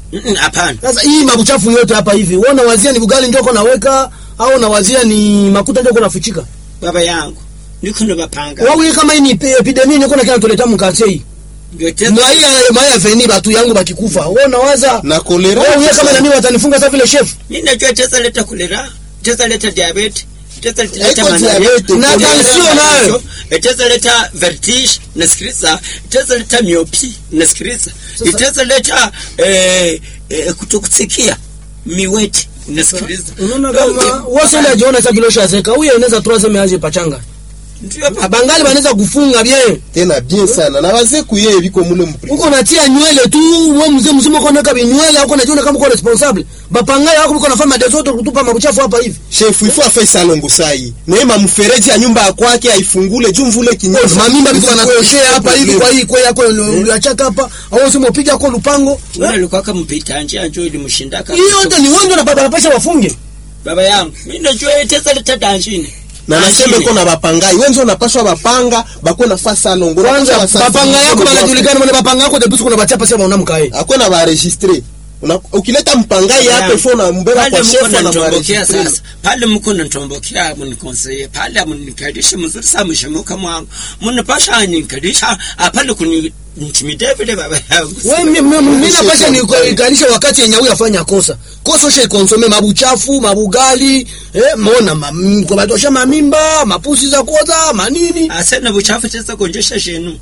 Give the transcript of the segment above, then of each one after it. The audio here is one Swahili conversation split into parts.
Mm, hapana Sasa hii mabuchafu yote hapa hivi, wewe unawazia ni bugali ndio uko naweka au unawazia ni makuta ndio uko nafichika? baba yangu niko nabapanga Wewe kama hii ni epi- epidemia ndio kina tuleta mkate hii. ndio tena Mwaia mwaia veni batu yangu bakikufa. Wewe unawaza na kolera wewe wewe kama nani watanifunga sasa vile chef? mimi najua tesa leta kolera tesa leta diabetes tesa leta Haiko malaria diabetes, Na kolera. tension nayo. itaweza leta vertige nasikiliza itaweza leta miopi nasikiliza Sasa- itaweza leta eh, eh, kutokusikia miweti nasikiliza Unaona kama wewe sasa unajiona sasa vile ushazeka. Huyu anaweza tu aseme aje pachanga. ndio hapa Abangali wanaweza kufunga bien. tena bien sana na wazee kuyeye biko mule mpri Uko natia nywele tu, wewe mzee mzima uko naweka nywele au unajiona kama uko responsible. Bapangai wako uko nafanya desoto kutupa mabuchafu hapa hivi. shefu ifo afai salongo sai neema mfereji ya nyumba ya kwake aifungule juu mvule kinyesi mamimba biko wanatoshea hapa hivi kwa hii kwa yako uliachaka hapa au sema upiga kwa lupango Wewe alikuwa kama mpita njia njoo ilimshindaka hiyo yote ni wendo na baba pesa wafunge baba yangu mimi najua itaweza leta danjini na naseme ko na bapangai wenzo napashwa bapanga bakwe na fa salongo kwanza bapanga yako banajulikana mwana bapanga yako depuis kuna bachapa sema unamkae akwe na baregistre Una- ukileta mpangai hapa ifo na mbeba pale kwa mko shefu na nanitombokea baregistre sasa pale mko nanitombokea munikonseye pale munikalishe mzuri sana mshemuka mwangu munipasha nikalisha pale kuni ntimide vile baba yangu wewe mimi napasha ni kuikalisha wakati yenye huyu afanya kosa kosa ushe konsome mabuchafu mabugali eh mona ma- kwa batosha mamimba mapusi za koza manini asena buchafu tesa konjesha shenu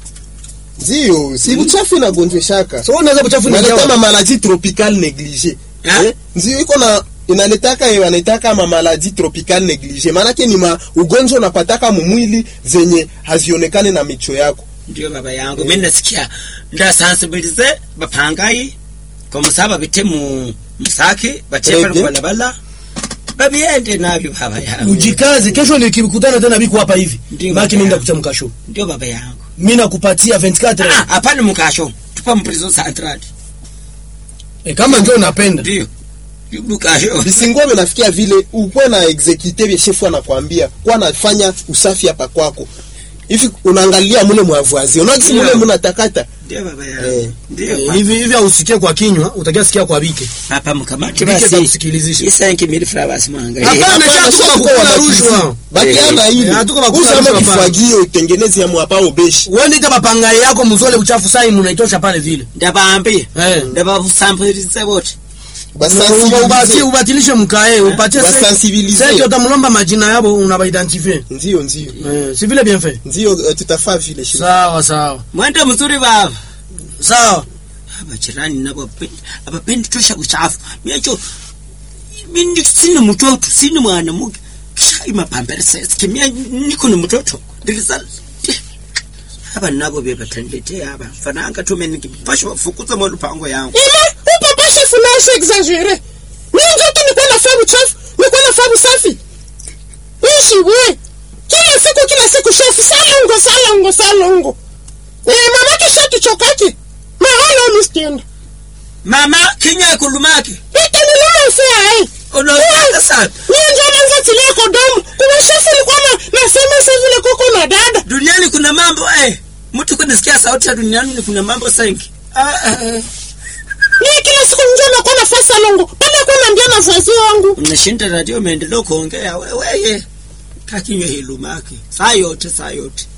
ndio si buchafu inagonjweshaka so unaweza buchafu ni naleta jawa mamaladi tropical neglige Ha? eh? ndio iko na inaletaka eh, wanaitaka mamaladi tropical neglige maanake ni ma ugonjwa unapataka mumwili zenye hazionekane na micho yako ndio baba yangu mimi nasikia ndasensibilize bapangai kwa musaba bite mu musaki bache pale Rede. kubalabala babiende nabyo baba yangu ujikaze kesho nikikutana tena biko hapa hivi Ndio, baki baba nenda yangu. kuchamka show ndio baba yangu mimi nakupatia 24 ah hapana mukasho tupa mprizo central e, kama ndio unapenda ndio mukasho bisingome nafikia vile ukuwe na exekute vye shefu anakwambia kuwa anafanya usafi hapa kwako hivi unaangalia mule mwavazi unakisi mule Ndio. munatakata ndio baba Eh. yangu ndio Eh, hivi hivi ausikie kwa kinywa utakia sikia kwa bike papa mkamati Bike basi takusikilizisha. isanki mili flowers mwanga Hapana, Hapana, sasa sasa tuko tuko bakula wanafunzi. rushwa. bakiana Eh, hivi eh, hatuko bakula usama rushwa, hapana. kifagio utengenezi ya mwapa ubeshi wewe ndita bapangai yako mzole uchafu sai munaitosha pale vile ndabambi eh ndababusambulize bote Uba- ubati ubatilishe mkae upatie se- Basensibilize. sasa utamlomba majina yabo unabaidentify ndio ndio eh si vile bien fait ndio eh, tutafaa vile shefu sawa sawa mwende mzuri baba sawa abajirani nabo abapendi abapendi tosha uchafu miacho mimi sina mtoto sina mwana muke shai mapambere sasa kimia niko na mtoto ndiliza haba nabo bebatandete haba fananga tume nikipasha wafukuza mwa lupango yangu Ile upapa shefu na usha exagere. Mimi ndio tu nikuwa nafanya uchafu, nikuwa nafanya usafi. Ishi we. Kila siku kila siku shefu salongo salongo salongo. Eh mama kisha tuchokake. Mahala unistienda. mama kinya kulumake Ita ni lama usia eh. unaanza sana Mimi ndio naanza tilia kodomo. Kuna shefu nilikuwa na nasema sasa vile koko na dada. duniani kuna mambo eh mtu kunisikia sauti ya duniani ni kuna mambo sengi ah, ah, ah. Mimi kila siku ndio nakuwa nafanya salongo. Pale kwa naambia na vazi wangu. unashinda radio umeendelea kuongea weweye kakinywa hilumake saa yote saa yote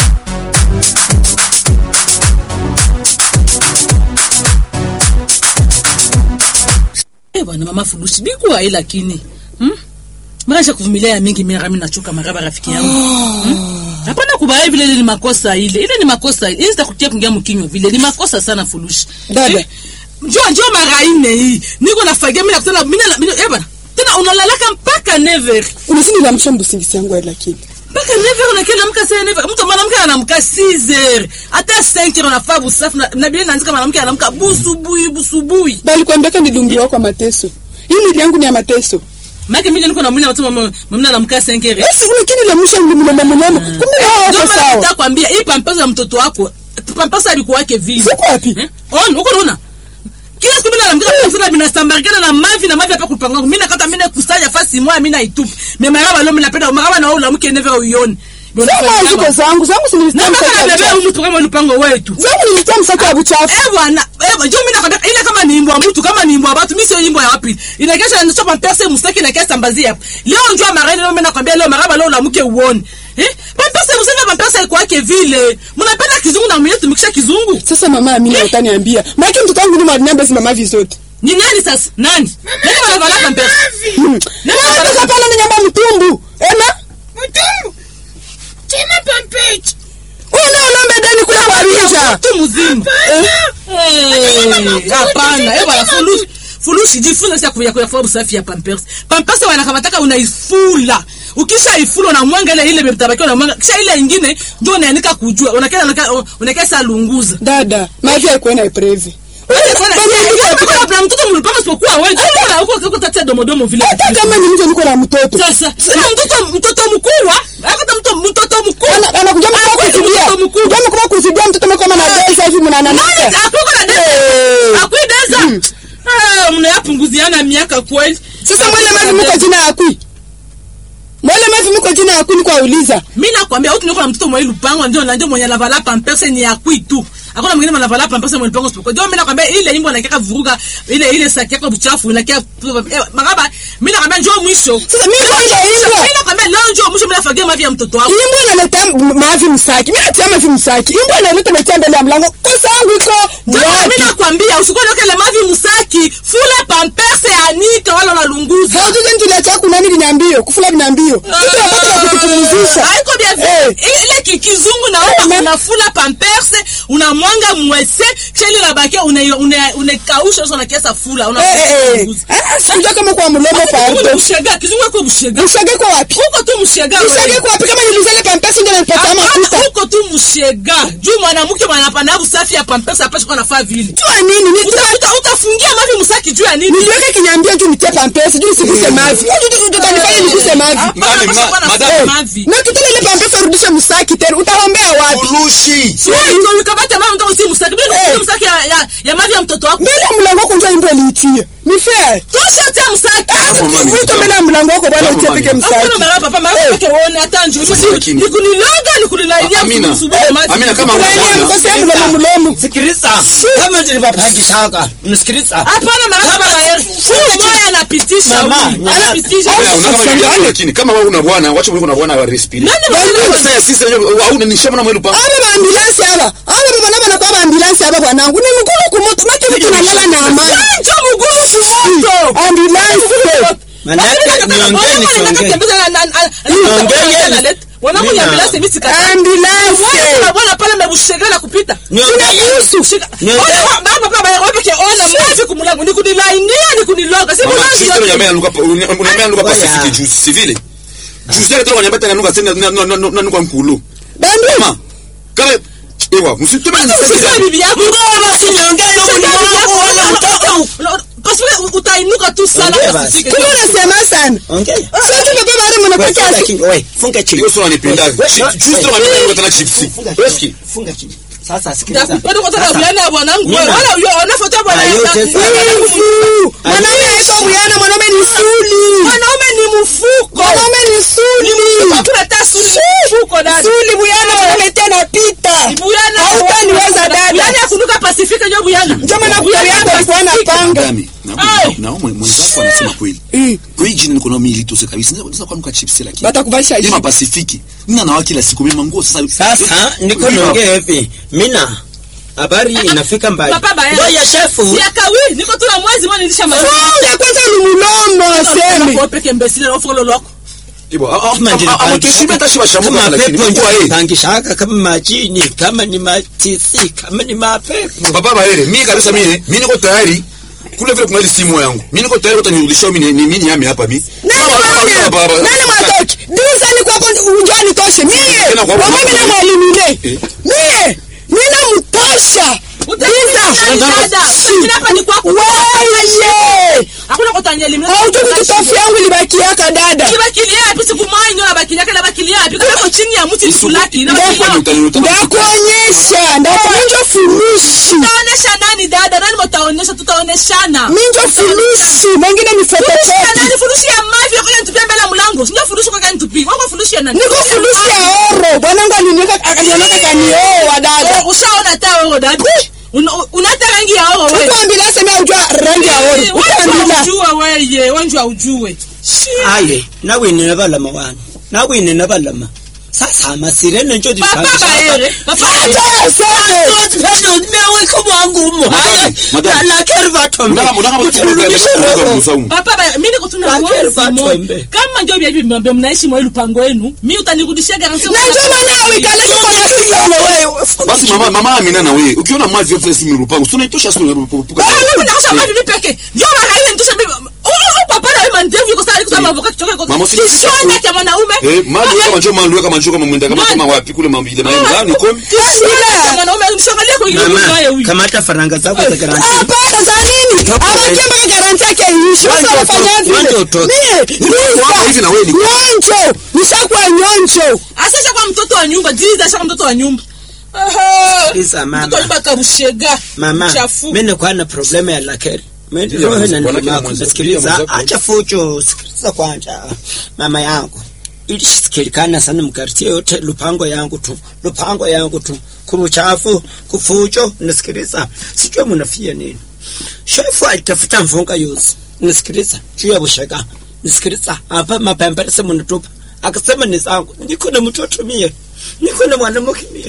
Eh bwana mama Furushi bikuwa hii lakini. Hmm? Mara kuvumilia ya mingi mimi mimi nachoka maraba rafiki yangu. Hmm? Hapana kubaya vile ile ni makosa ile. Ile ni makosa ile. Ile sitakutia kuingia mkinywa vile. Ni makosa sana Furushi. Dada. Eh, Njoo njoo mara ine hii. Niko nafagia mimi nakutana mimi na mimi eh bwana. Tena unalalaka mpaka never. Unazini la mshambu singisi yangu lakini. Mpaka never unakienda mka sasa never. Mtu mwanamke anamka 6h. Hata 5h unafaa busafu na, na bila naanzika mwanamke anamka busubuhi busubuhi. Bali kuambia ni dungi wako mateso. Hii mwili yangu ni ya mateso. Maki mimi niko na mwili watu mama mama anamka 5h. Basi lakini la msha mlimama mnyama. Kumbe na wako Ndio maana sawa. nataka kwambia hii pampasa ya mtoto wako pampasa alikuwa wake vile. Siko wapi? Eh? On, uko unaona? Kila siku mimi naamka pampasa bila sambarikana na mavi na mavi hapa kupanga. Mimi nakata mimi kusanya fasi moja mimi naitupa. Mimi maraba leo mimi napenda maraba na wewe unamke never uione. Ndio Sema nafanya ziko kama- zangu zangu Na sinilisikia mpaka msako ya nabeba buchafu. huyu mtu kama lupango wetu. Zangu nilisikia msako ya buchafu. Eh bwana, Eh, njoo mimi nakwambia ile kama ni imbo ya mtu kama ni imbo ya watu mimi sio imbo ya wapi inakesha ni sopa pesa mustaki na kesa mbazia hapo leo njoo marani leo mimi nakwambia leo maraba leo unamuke uone eh pesa mustaki pesa iko yake vile mnapenda kizungu na mwenyewe tumikisha kizungu sasa mama amini utaniambia maki mtoto wangu ni mwalimu mama vizote ni nani sasa nani nani wanavala pesa nani wanavala Sasa pale ni nyamba mtumbu ema una unombe ndani kule kwa rija mtu mzima Eh, hapana eh bwana fulushi fulushi jifunze sasa kuya kuya fabu safi ya pampers pampers wanakamataka unaifula ukisha ifula na mwanga ile ile mtabakiwa na mwanga kisha ile nyingine ndio unaandika kujua unakenda unakenda sa lunguza dada maki akwena iprevi na mtoto mlipanga sipokuwa wewe na huko huko tatia domodomo vile hata kama ni mtu niko na mtoto sasa sasa mtoto mtoto mkubwa hata mtoto mtoto mkubwa Ana- anakuja mtu Anakuja kusudia mtoto mkubwa. jamu kama kusudia mtoto mko kama na desa hivi mnanana Nani akuko na desa? Akuideza? Ah, mnayapunguziana miaka kweli. sasa mwele mavi mko jina yakui mwele mavi mko jina yakui niko auliza Mimi nakwambia huyu niko na mtoto mwa lupango ndio na ndio mwenye lavala pampers ni yakui tu. Hakuna mwingine mwenye lavala pampers mwenye lupango sipo. Ndio mimi nakwambia ile imbo nakeka vuruga ile ile saki yako buchafu inakia magaba mimi nakwambia njoo mwisho. Sasa mimi kwa ile imbo. Mimi nakwambia leo njoo mwisho mimi nafagia mavi ya mtoto wako. imbo inaleta m- mavi msaki mimi natia mavi msaki imbo inaleta metia mbele ya mlango kosa yangu iko Ndio mimi wapi nakwambia usikone kile mavi msaki fula pampers anika wala unalunguza. haujuzi nituletea kunani vinyambio kufula vinyambio kitu wakati wa kutupumzisha haiko bia Eh. ile ki- kizungu na Eh, wewe ma- unafula pamperse unamwanga mwese cheli unabakia una- una- unakausha sasa na kiasa fula una Eh, eh, eh. Ah, sikujua kama kwa mlomo pardo mshega kizungu kwa mshega ushage kwa wapi huko tu mshega ushage kwa wapi kama nilizale kampesi ndio nilipata makuta huko tu mshega juu mwanamke mwanapana usafi ya pamperse apashi kwa nafaa vile jua nini Uta- nitua uta- utafungia mavi msaki juu ya nini niliweka kinyambio juu nitie pampesi juu nisiguse mavi utanifanya niguse mavi Hapana, Mami, basi ma- kwa nafaa madam. mavi na kitale ile pampesi urudishe msaki tena utaombea wapi Fulushi. Wewe ukamata mama mtoto si msaki mimi Eh. ni msaki ya, ya, ya mavi ya mtoto wako mbele ya mlango wako ndio imbo liitie ni fair tosha tia msaki Hapo mami, wito mbele ya mlango wako bwana Hapo utie mami. peke Hakuna msaki mara papa mara peke uone hata njoo. Sasa lakini- Ni kuniloga ni kunilainia Amina. kusubuhi maji. Amina, kama Kulainia Bwana. mkosea mlomo mlomo sikiliza kama nilivyohakishaka mnisikiliza Hapana mara papa baya. Huyu moya anapitisha. Mama, huyu. mama. Anapitisha. Wewe, una kama vile yako, lakini kama wewe una bwana wacha wewe una bwana wa respire Nani mwana? sasa sisi wenyewe au ni shamba na mwelu pa aba baambulansi aba aba bana bana kwa baambulansi aba bwanangu ni mkulu kumoto maki mtu nalala na amani Njoo mguu kumoto. ambulansi manake niongee nisiongee Wanamwambia mimi sikata. ambulansi Mwana bwana pale amebushega na kupita. Niongee. Shika. Niongee. Ona baba baba wewe peke ona maji kumulango ni kunilainia ni kuniloga. Si Mama, mwanangu sisi yote. tunanyamea nuka unanyamea nuka Oya. Pacific juice si vile juice yake toka nyambata na nuka tena na na na nuka mkulu bandu mama kama ewa msitume ni Usiseme bibi yako. basi niongee na mwili wangu wala mtoto Parce que utainuka tu sana Ongea kwa basi. kufika. kumbe unasema sana ongea sasa baba bari Wewe, mnapata funga chini wewe funga chini hiyo sura nipenda juice toka nyambata nuka tena chipsi Wewe, funga chini sasa sikiliza Bado kwa sababu Sasa, yana bwanangu Nina. wewe wala huyo anafuata bwana. Ayo, yako. tesa. wivu mwanaume aitwa buyana mwanaume ni suli Mwanaume ni mfuko. mwanaume ni suli Kuna tasu ni mfuko dada. suli buyana mwanaume tena pita Buyana. hautaniweza dada Yaani akunuka Pasifika ndio buyana. ndio maana kuya yako alikuwa anapanga Madame, Ai. na na mwenzako anasema kweli. Kwa hiyo jina niko na mimi litose kabisa. Naweza kuanuka chips lakini. batakuvalisha Ima hivi Pacific. Nina na kila siku mimi manguo sasa. sasa niko niongee hivi mina habari inafika mbali Papa baya. ngoja shefu Ya kawi niko tu na mwezi mwana nilisha mazi. ya kwanza ni mulomo aseme Kwa peke mbesile na ufolo loko. Ibo, Kama njini amekeshimia hata shiba shamu kama lakini. pepo Kwa yeye. pangishaka kama majini kama ni matisi kama ni mapepo Baba Bahere, mimi kabisa mimi, mimi niko tayari kule vile kuna ile simu yangu. Mimi niko tayari utanirudishia mimi ni mimi yame hapa mimi. nani mwana nani mwatoki diza ni kwako unjani toshe mie Tena kwa- kwa mimi na mwalimu Eh. ile mie nina mtosha Dada, hapa ni kwako. weye Hakuna kutanyeli mimi. haujui tutofi yangu libakiaka dada Kibakilia yapi siku mwanyo ndio bakilia kana bakilia yapi kama chini ya mti fulaki na ndakuonyesha ndakuonja furushi Tutaonesha nani dada? Nani mtaonesha? Tutaoneshana. minjo furushi mengine ni Furushi ya fotokopi nani? Furushi ya mavi kwa nitupia mbele ya mlango. Sio furushi kwa nitupia. Wako furushi ya nani? niko furushi ya oro bwanangu aliniweka akanionaka kanioa dada Oh, Ushaona taa wewe dada? Una- Unata rangi ya oro bila sema ujua rangi ya ori utaandila ujue weye wanjua ujue Shi. aye nawine nabalama wani nawine nabalama sasa amasirene njo papa baere papa meweka mwangu umo Madame, madame. lakeri vatombe Unataka- unataka Uturudishe roho. msaumu. papa ba mimi niko tuna Lakini wazi watu moja. wembe. kama ndio vya hivi mbambe mnaishi mwa lupango wenu mimi utanirudishia garanti na ndio maana uikaleke kwa nasikia basi mama mama Amina na wewe ukiona mwazi yote si mirupango sio unaitosha sio unapuka Mama, usi- eh mali kama njoo mali kama njoo kama mwenda kama kama wapi kule mambo ile maana ni komi Mama, kamata faranga zako za garanti hapana za nini abakia mpaka garanti yake iishi watu Wanja wanafanya utoke, wanja vile utoke. mie wako hivi na wewe ni- nyonjo nishakuwa nyonjo asasha kwa mtoto wa nyumba jiza shaka mtoto wa nyumba Sikiliza, mama. mtoto wa nyumba karushega mama chafu mimi nakuwa na problem ya lakeri Mimi Sikiliza, roho na mwanake ndugu yako mwenza- sikiliza mwenzako. acha fujo sikiliza kwanza mama yangu ilisikilikana sana mkartie yote lupango yangu tu lupango yangu tu kubuchafu kufujo nasikiliza sijua munafia nini shefu alitafuta mfunga yuzi nasikiliza juu ya bushaka nasikiliza hapa mapemberese munatupa akasema ni zangu niko na mtoto mie niko na mwanamke mie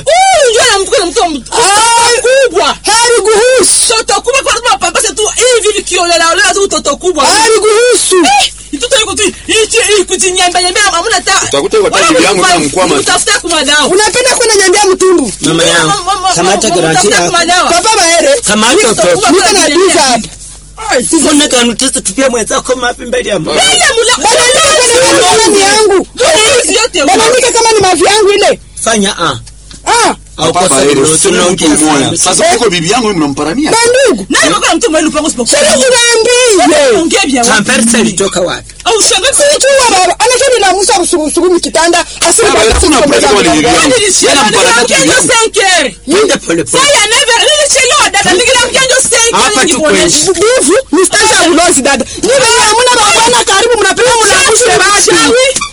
kubwa hariguhusu toto kubwa kwa sababu mapambase tu hivi vikiolela olela tu toto kubwa hariguhusu itoto iko tu hichi hii kujinyamba nyamba hamna ta Utakuta hiyo taji yangu na mkwama. utafuta kwa dawa unapenda kwenda nyambia mtumbu mama yangu kamata garanti yako papa baere kamata Niko utoke kubwa. niko na diza hapa Mbona kanutesa tupia mwenzako mapi mbele ya Mungu? bananika kama ni yangu bananika kama ni mavi yangu ile Fanya a. ah Au Papa kosa ile lolote usio mtu unaongea mmoja sana. sasa uko bibi yangu mimi mnamparamia bandugu sikuziambie Tampersa ilitoka wapi? sichua baba anachoni la musa busubusubu mkitanda asiri Baba, hakuna mtu kama ni bibi yangu. Yana mparamia bibi yangu. Twende pole pole. Hapa tu kwenye. bivu ni stage ya ulozi dada ni venye hamuna babana karibu mnapewa mnakushe basi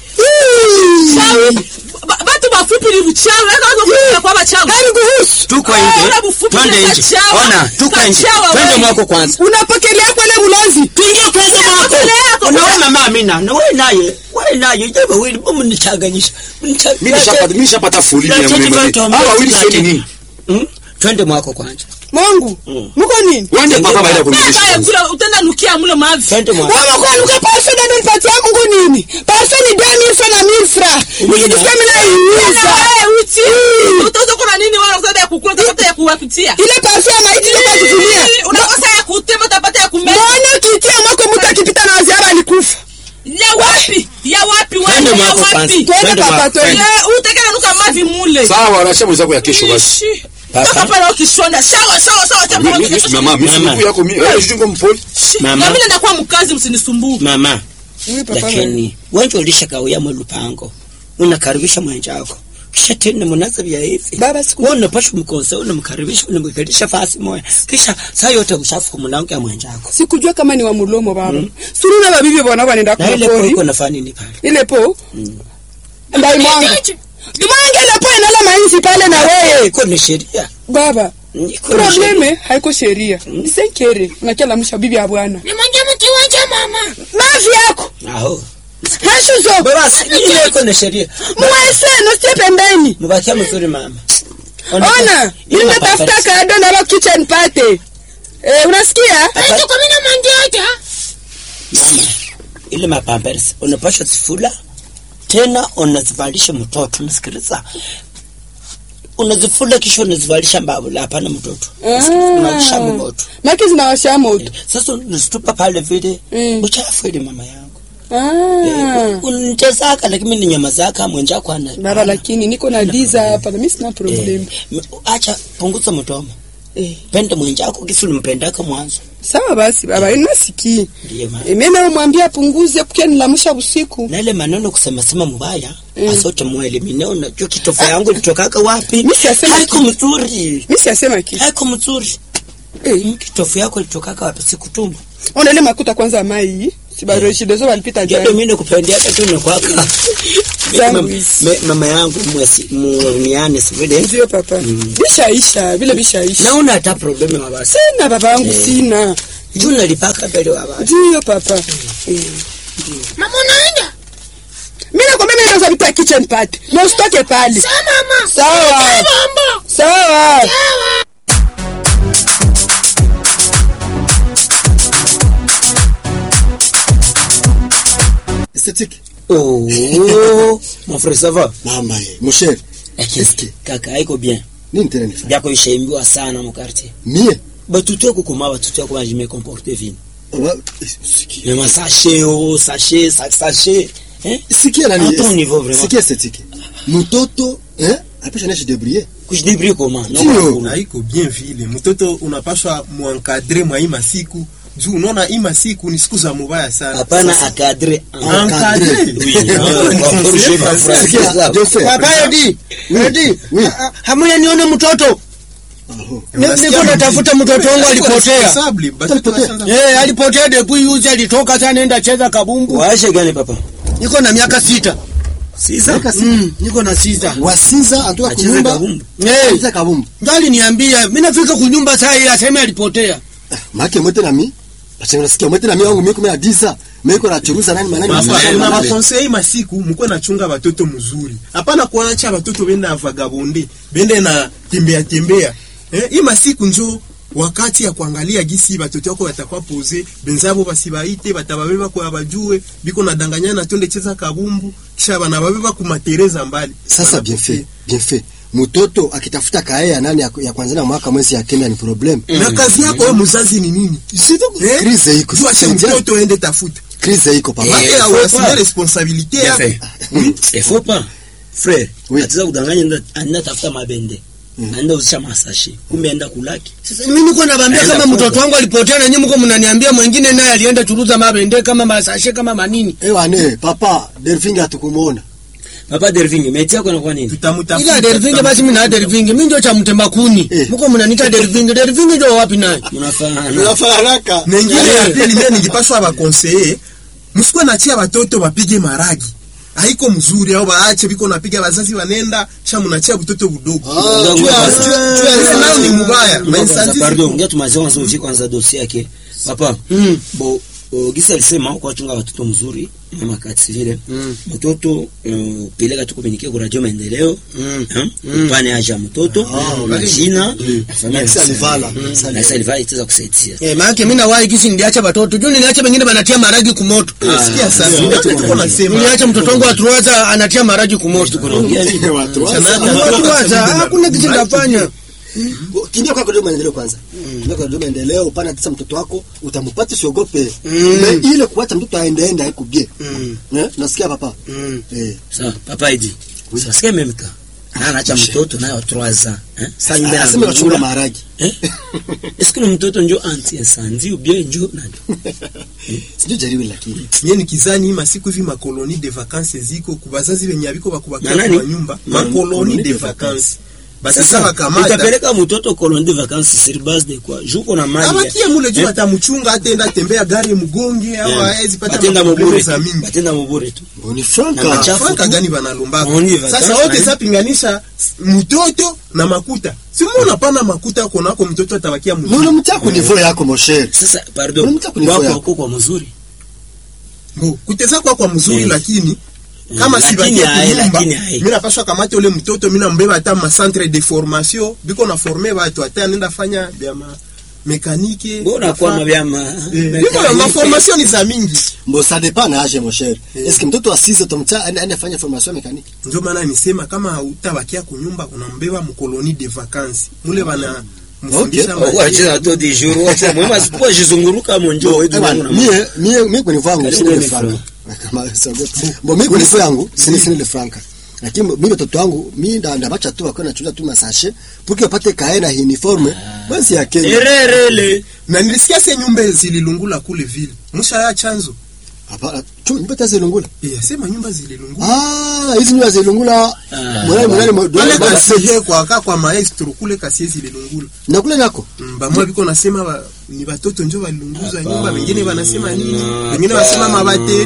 batu bafupi ni buchawi kwa bachawi hariguhusu Tuko nje. Twende nje. Ona, tuko nje. Twende mwako kwanza. unapokelea kwele ulozi Tuingie kwanza mwako. Unaona mama Amina, na wewe naye. Wewe naye jamaa wewe mbona mnichanganyisha? mimi nishapata mimi nishapata folini Lakini yangu mimi watu hawa wili sio lakini- nini Hmm? Twende mwako kwanza. mwangu muko nini wende papa baada ya kumlisha utenda nukia mule mavi Twende mwako. Mama kwa nuka parfe dada nipatia Mungu nini? Parfe ni deni ilfa na milfra. Nikisikia mimi naiuza. utaza kuna nini wala utaza ya kukula utapata ya kuwapitia Ile parfe ya maiti ndio kutumia. unakosa ya kutema utapata ya kumeza Mbona kitia mwako mtu akipita na waziara alikufa. ya wapi ya wapi Twende wewe ya mwako kwanza. wapi Twende Twende papa mwako. twende. ya utekana nuka mavi mule sawa anasema mwenzako ya kesho basi Ishi. Papa. Toka pale ukishonda sawa sawa sawa cha mimi mimi mama mimi Mama. siku yako mimi wewe sijui mpoli Mama. na mimi nakuwa mkazi msinisumbue Mama. Mimi papa. lakini wenje ulishakawia mlupango unakaribisha mwenjako kisha tena mnaza vya hivi Baba siku wewe unapasha mkonsa unamkaribisha unamkaribisha fasi moja kisha saa yote ushafu mlango ya mwenjako Sikujua kama ni wa mulomo baba. Suruna babibi bwana wanaenda na kwa ile kwa pori. iko nafanya nini pale Ile po. Ndai mwangu. Mwangu ile po inala mainzi pale na wewe. iko ni sheria Baba. iko ni sheria Probleme haiko sheria. Ni senkere. Unakia msha bibi ya bwana. Mavi yako. aho Hashu zo. baba si ile iko ni sheria Mwese nositie pembeni. mbakia mzuri mama Ona, Ile mimi mapapati. natafuta kado na lo kitchen party. Eh, unasikia? Hapa- mama ile mapampers unapasha zifula tena unazivalisha mtoto nasikiliza unazifula kisha unazivalisha mbabula hapana mtoto unavalisha mtoto Maki zinawasha moto. sasa unazitupa pale vile Mm. uchafu ile mama yangu Ah. unitesaka lakini ni nyama zaka mwenjako ana Bara lakini niko na diza hapa na mimi sina Eh, problem. m- acha punguza mdomo Eh. penda mwenjako kisi ulimpendaka mwanzo Sawa basi baba, inasikii. ndiye mama Eh, mimi namwambia punguze kukia nilamusha usiku. na ile maneno kusema sema mubaya Mm. asote mwelimine unajua kitofu yangu ilitokaka wapi Mimi siyasema haiko mzuri Mimi siyasema kitu. haiko mzuri Eh, kitofu yako ilitokaka wapi sikutumba ona ile makuta kwanza mai. Si bado shidozo walipita ndio jana. mimi nikupendea tu nakwaka zangu hizi Me- mama yangu mwesi muniane sivile ndio papa vishaisha vile vishaisha naona hata probleme mabasi sina baba yangu sina juu nalipaka mbele wa basi ndio papa Mama unaenda? mimi nakwambia mimi naweza vipa kitchen party na usitoke pale Sawa mama. sawa Mambo. sawa esthétique oh mon frère ça va mama ye mosher lakini kaka haiko bien nini tena nifanye byako ishaimbiwa sana mu quartier mie batutu yako koma batutu yako bajime comporter vile Wa- sikia mais ma sachet oh sachet sac sachet hein sikia À nani ton niveau, vraiment. sikia esthétique mtoto eh apisha nashi débrouiller kujidebrouiller comment Ndio. haiko bien vile mtoto unapaswa muankadre mwa hii masiku juu unaona hii masiku ni siku za mubaya sana hapana akadre Encadré. oui on corrige ma phrase sikia Joseph papa yodi yodi oui hamuya nione mtoto Aho. niko natafuta mtoto wangu alipotea Responsable, batoto Alipotea. washaanza- eh alipotea depuis yuzi alitoka sana nenda cheza kabumbu waashe gani papa niko na miaka sita sisa mm, niko na sita wasiza atoka acheze kunyumba kabumbu eh cheza kabumbu ndo aliniambia mimi nafika kunyumba saa hii aseme alipotea make mwete nami bachenga nasikia mwete nami wangu miko mea disa miko na churuza nani manani Papa, masasa na nani. bakonsei masiku mukwe nachunga batoto mzuri hapana kuacha batoto benda vagabonde bende na tembea tembea eh, hii masiku njo wakati ya kuangalia gisi batoto yako batakuwa poze benzabo basibaite batababeba kwa bajue biko nadanganyana tonde cheza kabumbu kisha banababeba kumatereza mbali sasa bien fait bien fait mtoto akitafuta kae ya nani ya, ya kwanza na mwaka mwezi ya kenda ni problem na kazi yako wewe mzazi ni nini Eh? Crise iko. Jua si Saidia. mtoto ende tafuta crise iko papa make faut awasime pas. responsabilité Bien yako fait. il faut pas frère Oui. atiza kudanganya enda anda tafuta mabende anda uzisha masashe kumbe enda kulaki sasa mimi niko nabambia Naenda kama Kongo. mtoto wangu alipotea na nyinyi mko mnaniambia mwingine naye alienda churuza mabende kama masashe kama manini ewane papa delfingi hatukumuona papa dervinge meti yako inakuwa nini tutamutafuta ila dervinge basi mimi na dervinge mimi ndio cha mtemba kuni Eh. mko mnaniita dervinge dervinge ndio wapi naye mnafanana tunafaa haraka nengine Eh. ya pili mie ningipaswa bakonseye msikuwe nachia batoto bapige maragi haiko mzuri au baache biko napiga bazazi wanenda sha munachia butoto budogo Ah, Ndio, jua- ndio. jua- jua- Ile nayo ni mubaya Kwanza, mainsanzi pardon ngia tumazie kwanza ufike kwanza dossier yake papa Mm. bo o, gisa alisema kwa chunga watoto mzuri mama kati vile mtoto uh, peleka tu komunike kwa radio maendeleo Mm. mm. upane aja mtoto na jina na familia Na kisa ya alivala. msanii. Kisa na kisa alivala itaweza kusaidia eh maana mimi na wahi kisi niliacha watoto juu niliacha wengine banatia maragi kumoto sikia sasa Ah, ndio tuko nasema niliacha mtoto wangu atuwaza anatia maragi kumoto Kunaongea nini? Watu wa- atuwaza hakuna kitu nafanya kimbia kwa kudoa maendeleo kwanza kimbia kwa kudoa maendeleo upana tisa mtoto wako utampata usiogope Mm. Me, ile kuacha mtoto aende ende haiko bien Mm. eh nasikia papa Mm. eh sawa papa idi sasa memka anaacha mtoto nayo 3 ans eh sasa nyumba aseme wachunga na maharagi eh est-ce que le mtoto njo anti incendie ou bien njo nani sijui jaribu lakini nye nikizani hii masiku hivi makoloni de vacances ziko kubazazi benye abiko Na bakubakia nani? kwa nyumba Na- makoloni de de vacances basisa sasa bakamata utapeleka mtoto colonie de vacances sur base de quoi juko na mali abakie mule juu Eh? atamuchunga atenda tembea gari mgonge au aezi pata batenda maprobleme mubure za mingi batenda mubure tu Bo, ni Na franka machafu. franka tu. gani banalombaka On y va, sasa sasa, wote eh. sapinganisha mtoto na makuta simuna pana makuta konako mtoto atabakia mzuri Mbona mtako nivo yako mosher sasa pardon Unamtaka kunifua wako yako. wako kwa mzuri Bo, kuteza kwa kwa mzuri Eh. lakini kama Lakini sibakia hae, kunyumba lakini hae. mi napaswa kamata ule mtoto mi nambeba hata ma centre de formation biko na forme batu hata nenda fanya bya ma mekanike mbona kwa mabyama biko ma formation ni za mingi Bo, ça dépend na age mosher est-ce que mtoto wa 6 utamcha ende ende fanya formation mécanique ndio maana nisema kama utabakia kunyumba unambeba mkoloni de vacances mule bana mfundisha Okay. ma- wacheza to de jour wacha mwema sipo jizunguruka monjo wetu Ewana, mie mie mie kwenye vangu Karibu sina ile ni franka kama siogope bo mie kwenye yangu sina sina ile franka lakini mimi watoto wangu mimi nda ndabacha tu wako nachuza tu masashe puki wapate kae na uniforme basi ya Kenya ererele na nilisikia se nyumba zililungula kule vile musha ya chanzo hapana tu nipata zilungula eh sema nyumba zililungula ah hizi nyumba zilungula Ah. mwana mwana wale mwana kasihe kwa ka kwa maestro kule kasie zililungula na kule nako Mm, bamwe biko nasema ba, ni batoto njo balunguza Hapana. nyumba wengine wanasema nini wengine wanasema mabateri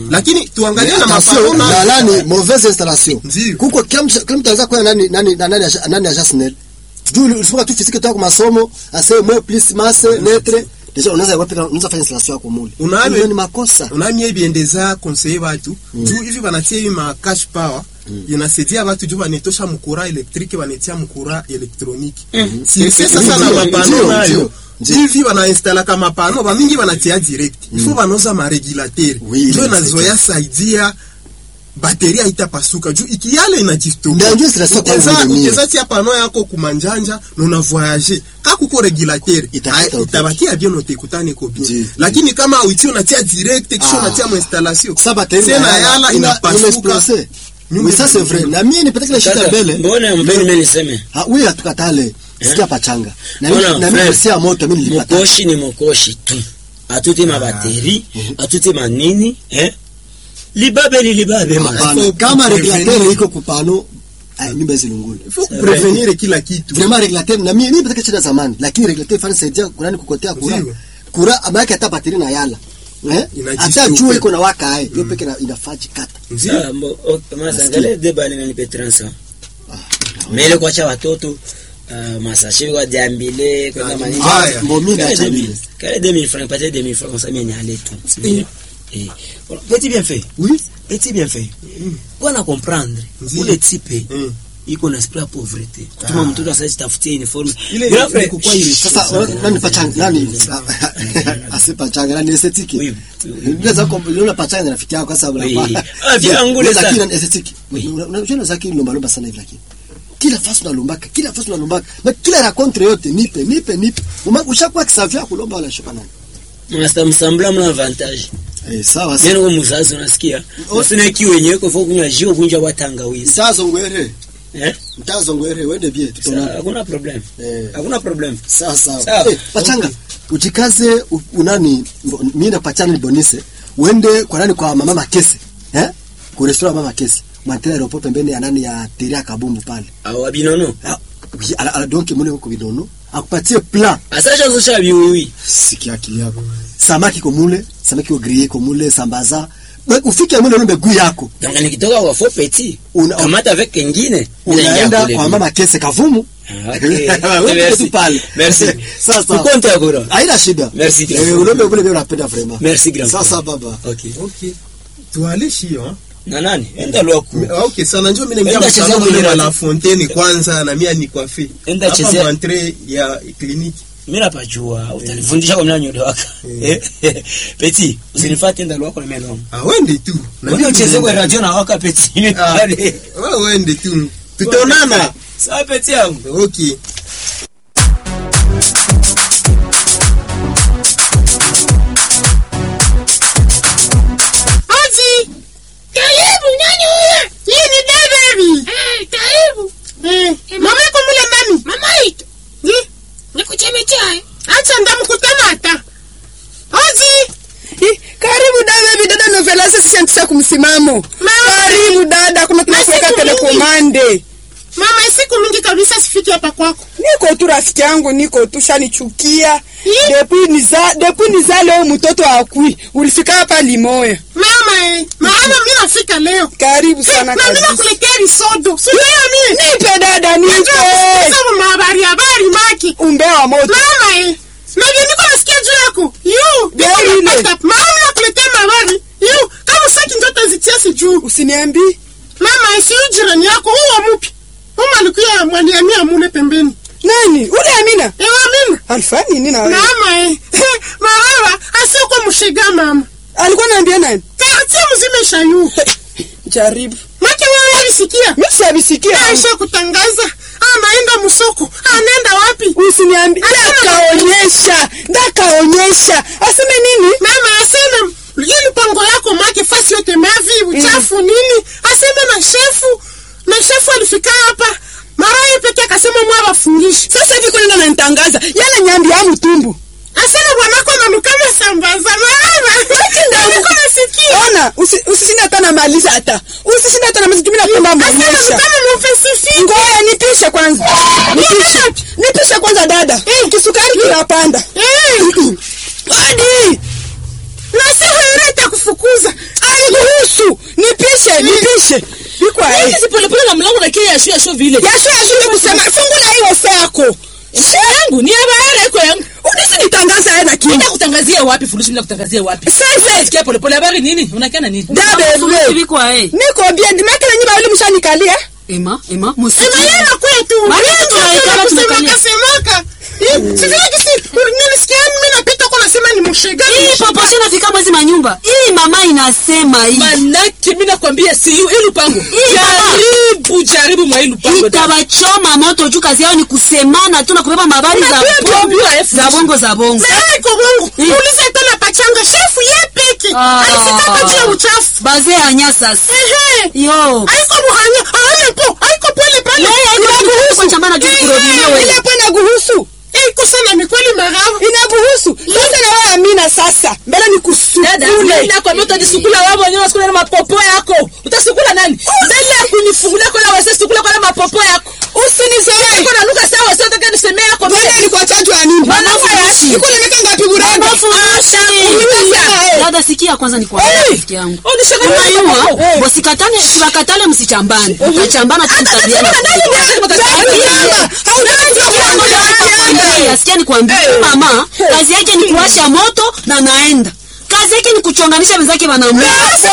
lakini tuangalie na Attention, mapano na na nani mauvaise installation Ndio. kuko kila mtu kila mtu anaweza kuwa nani nani na nani aja- nani aja SNEL juu ulifunga tu physique toka masomo ase mwe plus masse lettre deja unaweza wapi unaweza fanya installation yako mule Unaame- Hiyo ni makosa unamye biendeza conseiller batu juu hivi banatia hivi ma cash power inasaidia batu juu banetosha mkura elektrike banetia mkura elektroniki si c'est sasa na Ndio, mapano ndio, nayo ndio, ndio. hivi banainstala ka mapano bamingi banatia direct ifo banoza maregulateur Oui, njo oui, nazoya saidia bateri haitapasuka juu ikiyale Ndio, inajistokea ndio sasa kwa Uteza- mimi. uteza tia pano yako kumanjanja na una voyage ka kuko regulateur Itapita hai- upeke. itabakia bien utekutane ko Ndio. bien lakini kama uitio unatia direct kisha Ah. unatia mo installation sasa bateri tena yala inapasuka inapasuka Nyumba oui ça c'est vrai na mimi nipata kile shida Sasa, mbele mbona mpeni mimi niseme ah oui atukatale sikia pachanga na mimi Mbona, na mimi frère, si ya moto mimi nilipata mokoshi ni mokoshi tu atuti mabateri atuti manini eh? libabe ni libabe man. Hapana, Faut kama kuprevenir. regulateur iko kupano ah, nyumba zilungule faut prevenir kila kitu vraiment regulateur na mimi mimi pata shida zamani lakini regulateur fani saidia kunani kukotea kura Ndio. kura amake hata bateri na yala eh Inajistope. hata jua iko na waka hai hiyo peke na inafaji kata Ndio. Ah, mbo- ok, masa, angalia deba nimenipe 300. mele kwacha watoto ah, masashe kwa diambile kwenda manini Haya. mbo mimi Kale naacha 2000, mimi kale 2000 francs patie 2000 francs comme ça mimi niale tu Eh. Eh. Voilà. petit bien fait oui petit bien fait bwana comprendre Ndio. ule tipe Mm. iko na esprit ya pauvreté kutuma mtoto asasi tafutie uniforme Ile Grand ni frère, kukua ile sasa wa- nani pachanga nani asipachanga nani estetiki Oui, oui. unaweza kumwona pachanga na rafiki yako sasa Oui. unapata Ah, vyangu le lakini sana. na estetiki Oui. unajua zaki lomba lomba sana hivi lakini kila fasi unalombaka kila fasi unalombaka na kila rakontre yote nipe nipe nipe Uma- ushakuwa kisavia kulomba wala shoka nani mnasta msambla mna avantage eh sawa neno kwa muzazi unasikia usina kiu yenyewe kwa sababu kunywa jio kunja wa tangawizi mtazo ngwere eh mtazo ngwere wende bie Sa- tutona hakuna problem eh hakuna problem sawa sawa Sawa. eh pachanga ujikaze u- unani mbo- mimi na pachanga ni bonise uende kwa nani kwa mama makese eh kwa restaurant mama makese mwantela aeroport pembeni ya nani ya teria kabumbu pale au abinono Ah, oui, ala, ala donc mule huko bidono akupatie plat asacha zosha biwi sikia akili yako samaki ko mule samaki ko grillé ko mule sambaza We, ufike mule unombe guu yako donc nikitoka kwa faux petit Una- kamata avec kengine unaenda kwa mama kese kavumu Ah, okay. Wewe Merci. tu pale Merci. sasa Ukonte akora. haina shida Merci, grand eh frère. unombe vile vile unapenda vraiment Merci, grand sasa frère. baba okay okay tuale shio na nani enda lwaku Ah, okay sana njoo mimi nimbia Enda chezea msalama kwenye ile radio. la fontaine kwanza na mimi ni coiffe Enda hapa chezea. mwantre ya kliniki mimi napajua utanifundisha kwa mnanyo waka petit usinifate enda lwako na mimi ah wende tu Na Mbona mimi ucheze kwa niende. radio na waka petit Ah, wewe wende tu tutaonana sawa petit yangu okay Aji! Karibu, nani huyo? Hii ni David. Eh, karibu. Eh, mama yako mule nani? Mama yetu. Ni? Nikuchemechea. Acha ndamkutana hata. Aji! karibu dada hivi dada novelasa sisiantisa kumsimamo karibu dada kuna tunakuweka Masiku mingi. telekomande Mama, siku mingi kabisa sifiki hapa kwako. niko tu rafiki yangu niko tu shanichukia Ih. depuis niza depuis niza leo mtoto akui ulifika hapa limoya Mama, eh, maana mimi nafika leo. karibu sana Na mimi kabisa nakuletea risodo. Si wewe mimi. nipe dada nipe Sasa habari habari maki. umbe wa moto Mama, eh. Na ndio niko nasikia juu yako. Yu, Gari niko ile. napata. Mama nakuletea habari. Yu, kama saki ndio tazitia sijuu. usiniambi Mama, si huyu jirani yako huo mupi. Huyo alikuwa mwaniamia mule pembeni. nani ule amina Ewa mimi. alifanya nini na wewe Mama, eh. Mama, asiyekuwa mshiga mama. alikuwa naambia nani Taratibu mzima ishayu. jaribu Maki wewe alisikia. mimi sabisikia Aisha kutangaza. Anaenda msoko. Anaenda wapi? usiniambi ndakaonyesha ndakaonyesha aseme nini Mama aseme hii mpango yako make fasi yote mavi uchafu nini? Aseme na shefu na shefu alifika hapa mara yeye peke akasema mwa wafungishi. sasa hivi kunaenda nanitangaza yale nyambi ya mtumbu Asema bwanako ananukana sambaza. Mama. Niko nasikia. ona usi- usishinde hata namaliza hata usishinde hata namaliza tumi napenda Asema mwonyesha kama mfesifi. ngoya nipishe kwanza nipishe nipishe kwanza dada kisukari kinapanda Eh. hadi Na sasa wewe itakufukuza. alikuwa nifungulishe bikwa eh Hizi polepole na mlango na kia yashu yashu vile. yasho yasho kusema fungula hiyo saa yako Sio yangu, ni ya bahara iko yangu. unisi nitangaza yeye na Mimi kinga nakutangazia wapi furushi mimi nakutangazia wapi? sasa Sikia polepole habari nini? Unakiana nini? dada Furushi vile bikwa eh. niko bien dimake na nyumba yule mshanikalia Ema, ema, musiki. Ema yeye kwetu. Wale tunaikala tumekalia. semaka. Sivile kisi nilisikia mimi napita kwa nasema ni mshega. Hii poposho inafika mwezi manyumba. Hii mama inasema hii. Manake mimi nakwambia si hiyo hii lupango. Hii baba. Jaribu jaribu mwa hii lupango. dada. Itabachoma moto juu kazi yao ni kusemana tu na kubeba mabari za Unajua ndio bongo, mbio ya za bongo za bongo. Sasa iko bongo. Uliza tena pachanga shefu ye peke. Ah. Alisika pachia uchafu. Baze anya sasa. Ehe. Yo. Haiko muhanya. Haya po. Haiko pole pale. Yeye haiko kwa chambana juu kurodile wewe. Ile pona guhusu. Iko sana ni kweli maramu. Inaguhusu. Sasa na wewe Amina sasa. Mbele ni Dada, mimi kusukule. nakwambia utajisukula wewe mwenyewe usikule na mapopo yako. Utasukula nani? Mbele ya kunifungulia kwa wewe sukula kwa na mapopo yako. Usinizoee. Niko na lugha sawa sio nataka nisemee yako. Wewe ni kwa chanjo ya nini? Manafu ya Iko nimeka ngapi buranga? Dada sikia kwanza ni kwa rafiki yangu. Unishaka Unajua, bosikatane sibakatale msichambane. Mtachambana tu mtabiana. Sikia nikwambie mama, kazi yake ni kuwasha moto na naenda. Kazi yake ni kuchonganisha wenzake wanamume.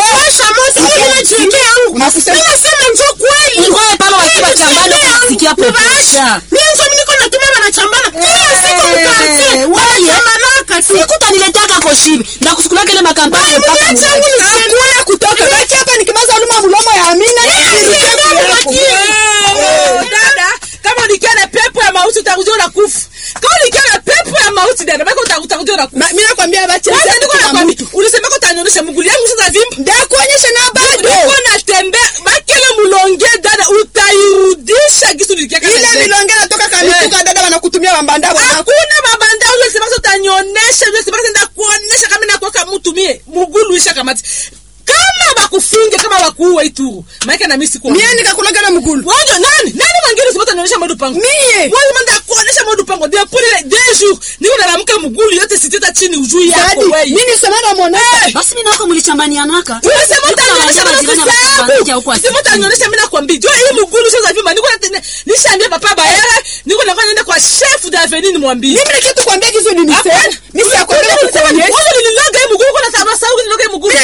Ngoe pale wakiwa chambani kusikia poposha. sikutaniletaka koshibi ndakusukulaka ile makampani mpaka dada kama ulikia na pepo ya mauti utakuja unakufa kama ulikia na pepo ya mauti dada baka uta- utakuja unakufa Sasa niko nakwambia ulisemeka utanionyesha mguu yangu sasa vimba niko natembea bakele mulonge dada utairudisha gisu nilikia hakuna mabanda ule ulisemeka utanionyesha ule ulisemeka nenda kuonyesha kama nakuweka mtu mie mugulu isha kamati kama bakufunge kama bakuue ituru maana na mimi sikuwa Wajo nani? Nani mwingine usipata nionyesha modu pango? Mie. Wewe manda kuonesha modu pango. Dia pole ile deux jours. Niko nalamka mgulu yote siteta chini ujui yako wewe. Eh, basi mimi nako mlichambanianaka Unasema utanionyesha modu Sema utanionyesha mimi nakwambia. Jo hii mgulu sasa vima niko na nishaambia papa bayara. Niko na kwenda kwa chef d'avenue nimwambie. Hapana. Wewe nililoga hii mgulu kuna sababu sababu nililoga hii mgulu.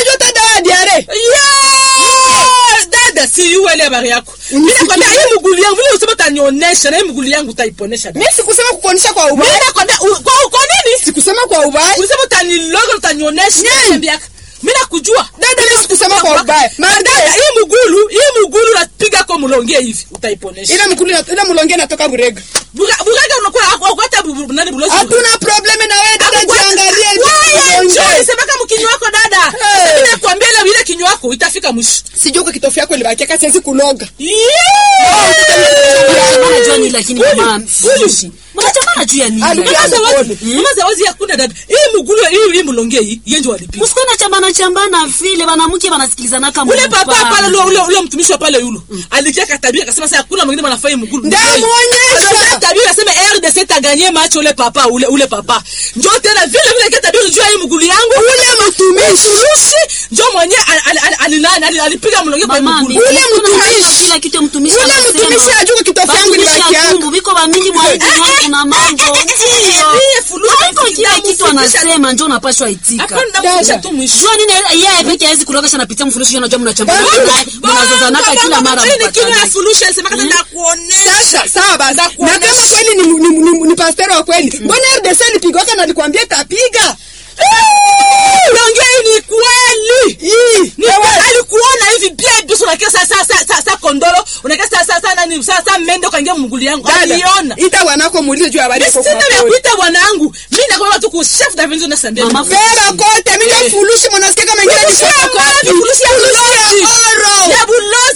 Yeah! Dada si yule ile habari yako. Mimi nakwambia hii mgulu yangu vile usema utanionyesha na hii mgulu yangu utaiponesha. mi sikusema kukuonyesha kwa Mimi ubaya nakwambia u- kwa kwa nini? sikusema kwa ubaya Ulisema utaniloga utanionyesha niambia. Mimi nakujua. Dada, mimi sikusema kwa ubaya. Ma- Dada, hii mgulu, hii mgulu unapiga kwa mlonge hivi utaiponesha. ile mkulu ile mulonge natoka burega Buga- Bugaga unakuwa hata nani bulozi. hatuna probleme na wewe dada jiangalie Wewe mulonge. njoo sema kama kinywa wako dada. Hey. Mimi nakwambia ile ile kinywa wako itafika mwisho. sijui kwa kitofu yako ilibakia siwezi kuloga mnachambana juu ya nini lakini mama furushi mnachambana juu ya nini Mama Zawadi, Mama Zawadi hakuna dada. Hii mgulu hii hii mlonge hii yenje walipiga. usikuwa nachambana chambana vile wanamke wanasikilizana kama ule papa pale ule ule ule mtumishi wa pale yule alikia katabia akasema sasa hakuna mwingine anafanya mgulu Ndamuonyesha. tabia akasema RDC taganie match ule papa ule ule papa njoo tena vile vile kia tabia juu ya hii mgulu yangu ule mtumishi Lucy njoo mwenyewe alilani ali- alipiga mlonge kwa hii mama mgulu Ule mtumishi. kila kitu mtumishi Ule anasema. mtumishi ajua kitofu yangu ni Batumishi baki ya yako. Mungu, biko bamingi mwa hivi mwa kuna mambo Ndiye fulusi haiko kila kitu anasema njo unapashwa itika hapana ndamfundisha tu mwisho jua nini yeye peke hawezi kulogesha napitia mfurushi jua najua mnachambana mnazozanaka kila mara Hii ni kinywa ya mpatane fulusi alisema kata ndakuonesha sasa sawa basi na kuonesha. kama kweli ni, ni, ni, ni pastero wa kweli mbona RDC alipigwaka na alikwambia tapiga Longe hii ni kweli. Hii. Ni kweli alikuona hivi pia bisu unakia sa sa sa sa, sa kondoro unakia sa sa sa nani sa sa mende kaingia mguli yangu. Aliona. ita wanako muulize juu ya habari yako Sina kwa vya kweli. kuita bwanangu. Mimi nakwambia tu ku chef d'avenue na sambia. Mama Beba kote mimi ndio fulushi mwanasikia kama ingine ni Fulusi ya shaka maji, fulusi ya bulozi. oro Ya bulozi ya maji.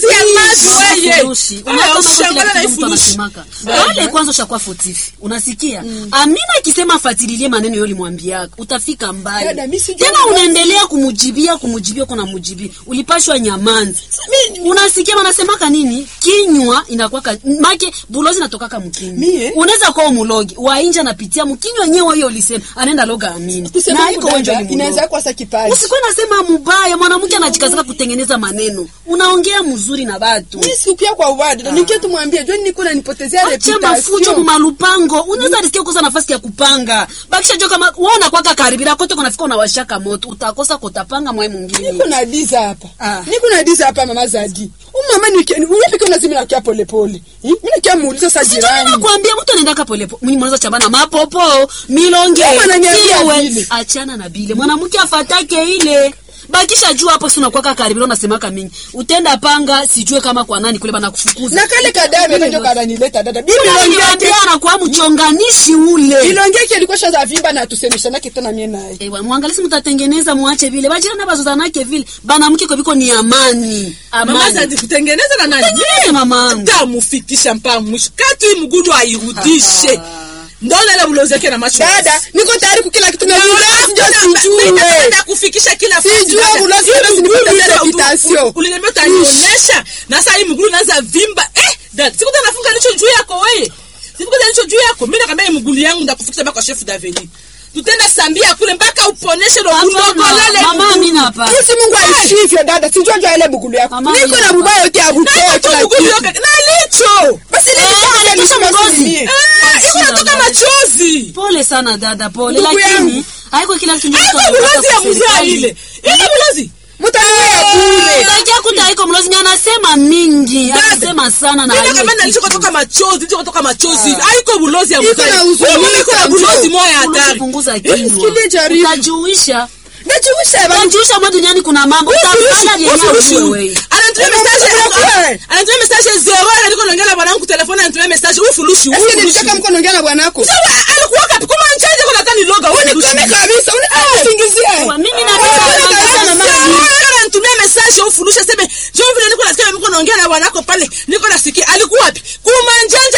weye Furushi. Ah, Unaona kama ushangala kila na kitu mtu ifurushi anasemaka. Pale kwanza ushakuwa fotifi. Unasikia? Amina akisema fatililie maneno yule mwambiaka, utafika mbali. Dada, mimi sijui Tena unaendelea kumujibia kumujibia kuna mujibia. Ulipashwa nyamanzi. Unasikia wanasemaka nini? Kinywa inakuwa ka- make bulozi natokaka mkinywa. Mie? Unaweza kuwa umulogi. Wainja anapitia mkinywa yenyewe hiyo ulisema. Anaenda loga amini. kusema Na haiko wenjo dada ni inaweza mulogi. kuwa sa kipaji Usikuwa nasema mubaya, mwanamke anajikazaka kutengeneza maneno. Unaongea mzuri na watu. mimi sikuya kwa ubaya dada nikia tumwambie joni niko nanipotezea Acha mafujo reputation mumalupango. Unaweza risikia kukosa nafasi ya kupanga. Bakisha jo kama wewe unakwaka karibira kote kunafika unawashaka moto. Utakosa kutapanga mwe mwingine. niko na diza hapa Ah. niko na diza hapa mama zadi umama uyepike unazimi nakia polepole mi nakia muuliza sa jirani nakwambia mtu anaendaka polepo mwenye mwanaweza chambana mapopo milonge Kama ananiambia siwe. vile. achana na bile mwanamke afatake ile bakisha jua hapo si unakwaka karibira unasemaka mingi utenda panga sijue kama kwa nani kule banakufukuza na kale kadame kanjo kananileta dada bibi Unaniambia anakuwa mchonganishi ule ilongeki ilikuwa shaza vimba na tusemishanake tena mie naye Ewa, mwangalisi mtatengeneza muache vile bajirani bazozanake vile banamke kwa biko ni amani mama amani zadi kutengeneza na nani Tengeneze mamangu tamufikisha mpaka mwisho kati hii mgudu airudishe ndona ile bulozi yake na macho dada niko tayari kukila kitu na vizazi njo sijue Nitakwenda kufikisha kila fasi, Sijue dada. bulozi Hii yote mguu sinipata uliza- reputation. u- uliniambia utanionyesha na sasa hii mguu unaanza vimba eh dada sikuta nafunga licho juu yako wewe sikuta licho juu yako mimi nakwambia hii mguu yangu ndakufikisha mpaka kwa chef daveni tutenda sambia kule mpaka uponeshe ndo ulogolele mama amina hapa isi mungu aishivyo dada sijua jua ile bugulu yako Mama, niko na hapa. bubaya yote ya na butoa tu kila mguu kitu yote na licho basi Eh, nilitaka anatisha nishike mgozi. mie. eh iko natoka machozi pole sana dada pole Ndugu lakini yangu. haiko kila kitu haiko mtu bulozi anataka ya mzaa kuserikali. ile ile bulozi mutaniwea bure Unajua kuta haiko mlozi ni anasema mingi Dada. anasema sana na Mimi haiko nakwambia kitu. nilichokotoka machozi nilichokotoka machozi haiko bulozi ya Iko mzaa na huzuni, Wewe iko na iko bulozi na moya Unaanza hatari punguza Sikili kinywa jaribu. utajuisha najiwisha bana utajuisha mwa duniani kuna mambo utafanya yenyewe wewe anatumia message anatumia message zero aliko naongea na bwanangu telefoni anatumia message ufulushi eske nilitaka mko naongea na bwanako alikuwa kapi kama nchaje kuna tani loga wewe unikome kabisa unisingizia Kwa mimi napenda sana mama anatumia message ufulushi sema jo vile niko nasikia mko naongea na bwanako pale niko nasikia alikuwa wapi kuma njanje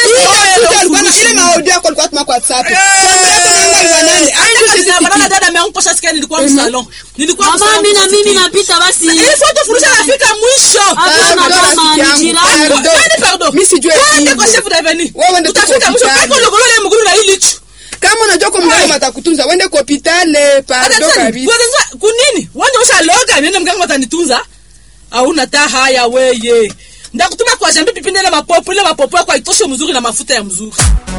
ile maaudio yako alikuwa tuma kwa whatsapp Bana dada ameangusha sikia nilikuwa msalon nilikuwa mama msalon mimi na mimi napita basi ili foto fulusha nafika mwisho Hapana mama ni jirani Nani pardon Mimi sijui Twende hivyo. kwa chef d'Avenue. Wewe ndio Utafika tuko mwisho hospitali. kako logolo ile mguru na ili chu. kama unajua kwa mganga atakutunza wende kwa hopitale pardo Hata tena, kabisa kwa- kunini? Wanje usha loga nene mganga atanitunza. Hauna ta haya weye. Ndakutuma kwa jambi pipinde ile mapopo ile mapopo yako haitoshe mzuri na mafuta ya mzuri.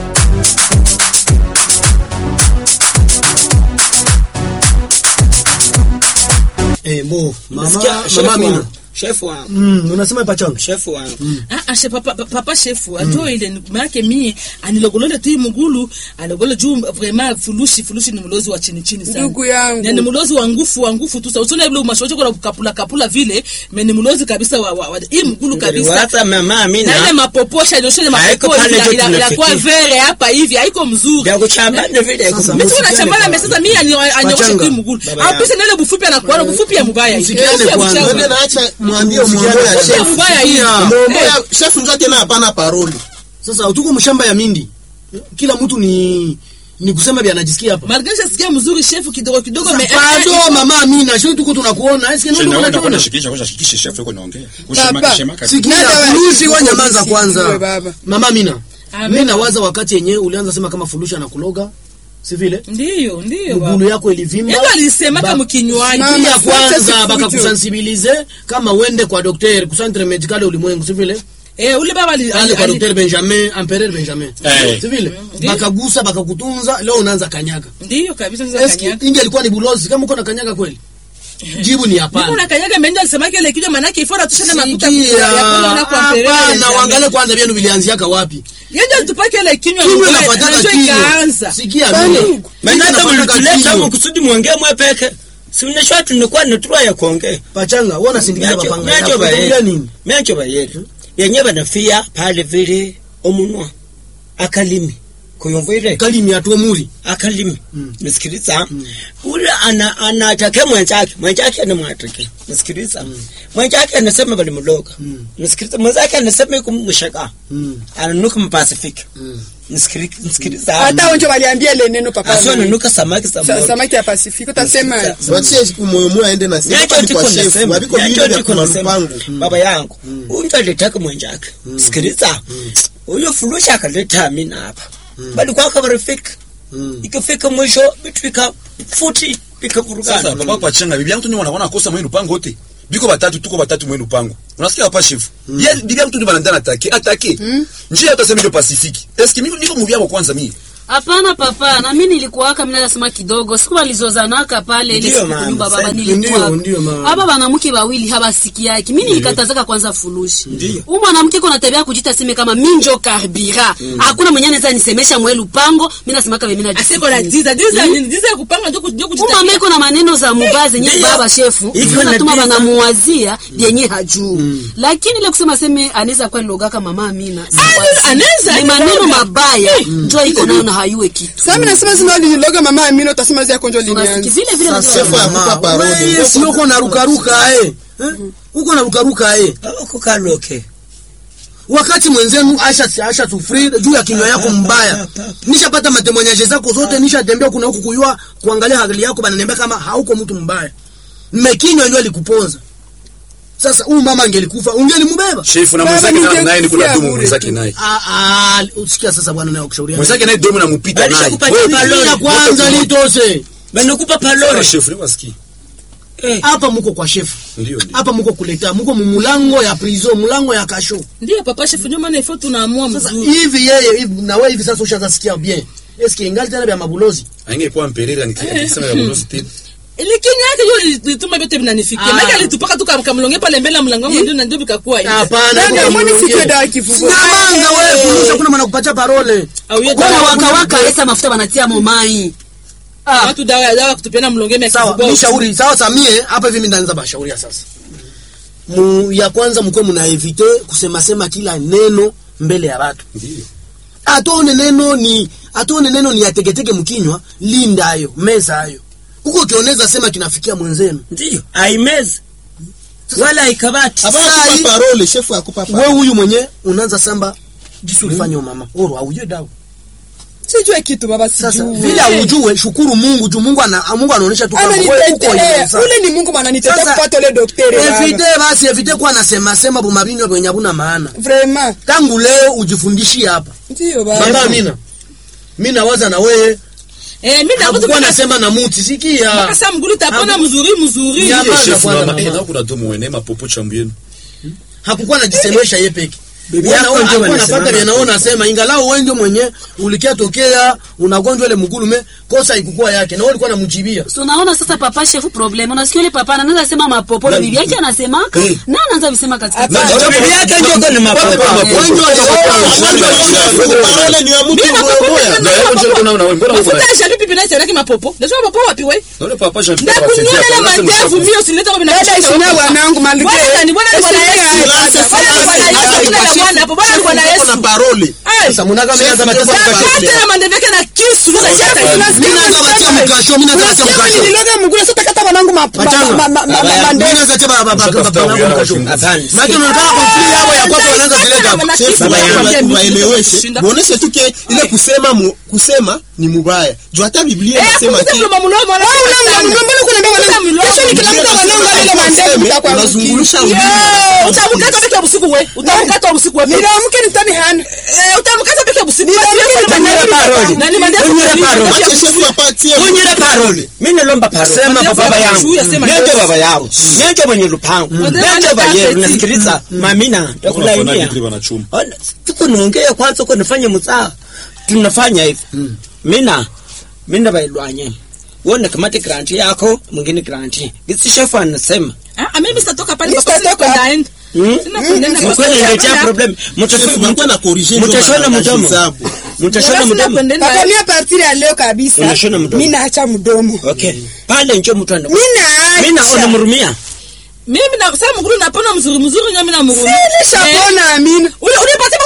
Eh, bo, mama, Nasikia chef mama Amina. wangu, chef wangu Mm, unasema pachanga. chef wangu Ah, ah, she- papa, papa- papa shefu ajo ile ni- maake mie anilogolole tu hii mugulu alogole juu vraiment fulushi fulushi ni mlozi wa chini chini sana Ndugu yangu. Na ni mlozi wa ngufu wa ngufu tu usone vile umashocho kwa kapula kapula vile me ni mlozi kabisa wa, wa, wa hii mgulu kabisa Wata mama na ile Amina mapoposha ndio ile Haiko mapopo pale ila- tu ila- ila kwa tunafikia. vere hapa hivi haiko mzuri vya kuchambana vile Sasa, mimi tu Msikiane nachambana kwa- mimi sasa mimi anyosha Pachanga. tu mgulu Baba au yangu. pesa ile bufupi anakuwa bufupi ya mbaya hivi Msikiane Sio ya kwanza. mchanga. Wewe naacha mwambie mwambie ya Msikiane. chef. Mbaya hii. Mwambie chef ndio tena hapana paroli. Sasa tuko mshamba ya mindi. Kila mtu ni ni kusema vya anajisikia hapa. Margarita sikia mzuri shefu kidogo kidogo me Bado mama Amina, sio tuko tunakuona. Eske ndio Shina wewe unakuona? unakwenda shikisha kwa shikisha chef yuko naongea. Papa, Ushema shema kati. Sikia, Nada wa- furushi wa nyamaza Sijue kwanza. baba. Mama Amina. Amen. Mimi nawaza wakati yenyewe ulianza sema kama furushi anakuloga. Si vile? Ndiyo, ndiyo baba. Mgulu yako ilivimba. Yeye alisema Ba- kama kinywaji. Mama, Kia fuate kwanza sifujo. bakakusensibilize kama uende kwa daktari kusantre medical ulimwengu si vile? Eh, ule baba ali, Pale ali, kwa ali daktari Benjamin, Empereur Benjamin. Eh. Si vile? Ndiyo. Bakagusa bakakutunza, leo unaanza kanyaga. ndiyo kabisa sasa Eski kanyaga. inge alikuwa ni bulozi kama uko na kanyaga kweli? Jibu ni Niko hapana. na kanyaga menda alisema kile kinywa manake ifora tushane makuta Sikia, ya kula na kwa mpelele. hapana, uangalie kwanza vyenu vilianziaka wapi. Yeye ndio tupake ile kinywa Kinywa mbaya, inafuataka ndio kinywa. ikaanza. Sikia Kwani? mimi. Kinywa Maana hata inafuataka mlituleta kinywa. huko kusudi muongee mwe peke. Si unashwa tunakuwa na turwa ya kuongea. Pachanga, wewe unasindikiza Miacho bapanga. miacho yako. Unaongea baye. nini? Miacho baye. Yenye banafia pale vile omunwa. Akalimi. kuyumva ile kalimi atuo muri akalimi nisikiliza ule ana anatake mwenzake mwenzake anamwatake nisikiliza mwenzake anasema bali mloga nisikiliza mwenzake anasema yuko mshaka ananuka mpasifiki nisikiliza nisikiliza hata onjo waliambia ile neno papa asio ananuka samaki Sa- samaki samaki ya pasifiki utasema watie moyo moyo aende na sema Nyacho hapa ni tiko kwa shefu nasema, wabiko nyacho vile vya tiko nasema, kumalupango baba yangu unja alitaka mwenjake sikiliza huyo fulusha akaleta amina hapa bali kwaka barifika ikafika mwisho vitu vika futi sasa vikavurugana papa pachanga bibi yangu tu ni wanaona kosa mwenu pango wote biko batatu tuko batatu mwenu pango unasikia hapa chef ye bibi yangu tu ni banandana atake atake njia utasema ndio pacifique eske mimi niko mubi yako kwanza mimi hapana papa na mi nilikuwaka mina nasema kidogo siku walizozanaka pale ile Ndiyo, siku mama, kunyumba baba sasa, nilikuwaka ndiyo, ndiyo, mama. hapa wanamke wawili hawasikiaki mi nilikatazaka kwanza fulushi huyu mwanamke kuna tabia ya kujita seme kama minjo karbira hakuna mwenye anaweza nisemesha mwe lupango mi nasemaka vemi asiko na diza diza nini diza ya kupanga ndio ndio kujitakia umameko na maneno za mubaa zenye Ndiyo. baba shefu Hivyo natuma na diza. banamuwazia vyenye hajuu lakini ile kusema seme anaweza kuwa nilogaka mama amina anaweza, ni maneno niloga. mabaya njo iko nayo na hayue kitu sasa mimi nasema zima lililoga mama Amina utasema zia konjo Unasikia linianza vile vile Sasa, unajua- shefu akupa parole sio uko na rukaruka eh Eh? uko na rukaruka eh kukaloke wakati mwenzenu asha asha sufri juu ya kinywa yako mbaya nishapata matemonyaje zako zote nishatembea kuna huku kuyua kuangalia hali yako bananiambia kama hauko mtu mbaya mmekinywa ndio alikuponza sasa huyu mama angelikufa ungelimubeba chef na Baba, mwenzake na- ningekusia naye ni kula dumu bure mwenzake tu. naye Ah, ah, usikia sasa bwana naye kushauri mwenzake naye domo na mupita Balisha naye kupatia Wewe, paloni. Sikia kwanza litose banakupa sawa, palore chef ni wasikie hapa muko kwa shefu ndio ndio hapa muko kuleta muko mumulango ya prison mulango ya kasho ndio papa chef ndio maana ifo tunaamua sasa mzuri hivi yeye hivi na wewe hivi sasa ushaanza sikia bien eske ingali tena vya mabulozi angekuwa mperera nikisema ya bulozi tena Lakini yake hiyo lituma vyote vinanifikia. Ah. Maana alitupaka tu kamlonge pale mbele ya mlango wangu ndio na ndio vikakuwa hivi. hapana Nani iko amwoni kamlonge. siku dawa kivuvu Sinamanga wewe kulisha kuna maana kupatia parole Au yeye Wana dawa waka waka leta mafuta banatia momai watu dawa ya dawa kutupiana mlonge mia sawa kivugo. nishauri sawa samie hapa hivi mimi ndaanza bashauria sasa mu ya kwanza mko mnaevite kusema sema kila neno mbele ya watu ndio atone neno ni atone neno ni ategetege mkinywa linda ayo meza ayo huko ukioneza sema kinafikia mwenzenu ndio aimezi wala aikabati Saa Hapa hii- parole shefu akupa wewe parole huyu mwenye unaanza samba jinsi ulifanya mama oro aujue dawa sijue kitu baba sasa sijue vile aujue shukuru Mungu juu Mungu ana Mungu anaonyesha tu kwamba wewe uko ananitetea imeza. ule ni Mungu mananitetea Sasa, kupata ule daktari evite baba basi evite kuwa nasema sema bumabinywa kwenye habuna maana vraiment tangu leo ujifundishie hapa ndio baba mama Amina mimi nawaza na wewe Eh mimi na hakukuwa nasema na muti sikia Sasa mgulu tapona mzuri mzuri. Ya- Ile Kwanza, chef kwanza, mama mama. eh na kuna domo wene mapopo chambu yenu hakukuwa najisemesha yeye peke Bibi Wana- yako wana- ndio alikuwa wanasema anafuata vile naona nasema ingalau wewe ndio mwenye ulikia tokea unagonjwa ile mgulume kosa ikukua yake na wewe ulikuwa unamjibia so naona sasa papa shefu problem unasikia yule papa anaweza sema mapopo na bibi yake anasemaka na anaanza visema katika Hapana. Ndio bibi yake ndio kwa ni mapopo parole ni ya mtu mmoja na yeye ndio kuna na wewe mbona uko Mafuta ya shapi pipi na chana mapopo. Ndio mapopo wapi wewe? na ule papa Jean Na Pierre kunyonya ile mandevu mimi usileta kwa dada ishina wanangu malgré Bwana ni bwana ni bwana Yesu. Bwana ni bwana Yesu. Kila la bwana hapo bwana ni bwana Yesu. na parole Eh. sasa mnaga mimi Chef, nasema chef, Kata na mandevu yake na kisu. Sasa chata hivi. mimi naanza batia mkasho mimi naanza batia mkasho nililoga mguu sasa kata wanangu ma- ma- Pachanga. ma- ma- ma- ma- mimi mande- naanza tia baba baba Usatafuta baba uyana mkasho wachunguzi. hapana maana unataka konfli yao ya kwako wanaanza zileta hapa Baba yangu. waeleweshe muoneshe tu ke ile kusema mu, kusema ni mubaya juu hata biblia Eh, inasema kukuza ke mlomo mlomo wala Wewe una- sana. una- mbona kuna ndoa wanangu? Mlomo. Kesho nikilamuka wanangu wale mandevu mtakuwa unazungulusha ulimi Eh, utamkata peke usiku wewe. Utamkata usiku wewe. nilamke nitani hana Eh, utamkata peke usiku. Kunyira parole. Na ni mandevu. Kunyira parole. wache shefu apatie kunyira parole mimi nalomba parole sema Ndio baba yangu shuya, sema ndio ndio. baba yangu ndio mwenye lupango Ndio ndio ndio baba yenu tafeti. nasikiliza mamina takulainia wanachuma Ona, tuko naongea kwanza uko nafanya msaa tunafanya hivi mina mina bailwanye wona kamati granti yako mwingine granti gisi shefu anasema Ah, mimi sitatoka pale Mimi papa sina sitatoka. kwenda end. Sina kwenda end. mkweli niletea problem shefu mnakuwa na corriger ndio mtashona maana mdomo hesabu. mtashona Sina mdomo kwenda end. papa mia partir ya leo kabisa Unashona mdomo. mi naacha mdomo okay pale njo mtu anda mi mina naacha unamhurumia Mimi na sasa mguru napona mzuri mzuri nyami na mguru. nilishapona amina Ule ule pata pata kutunza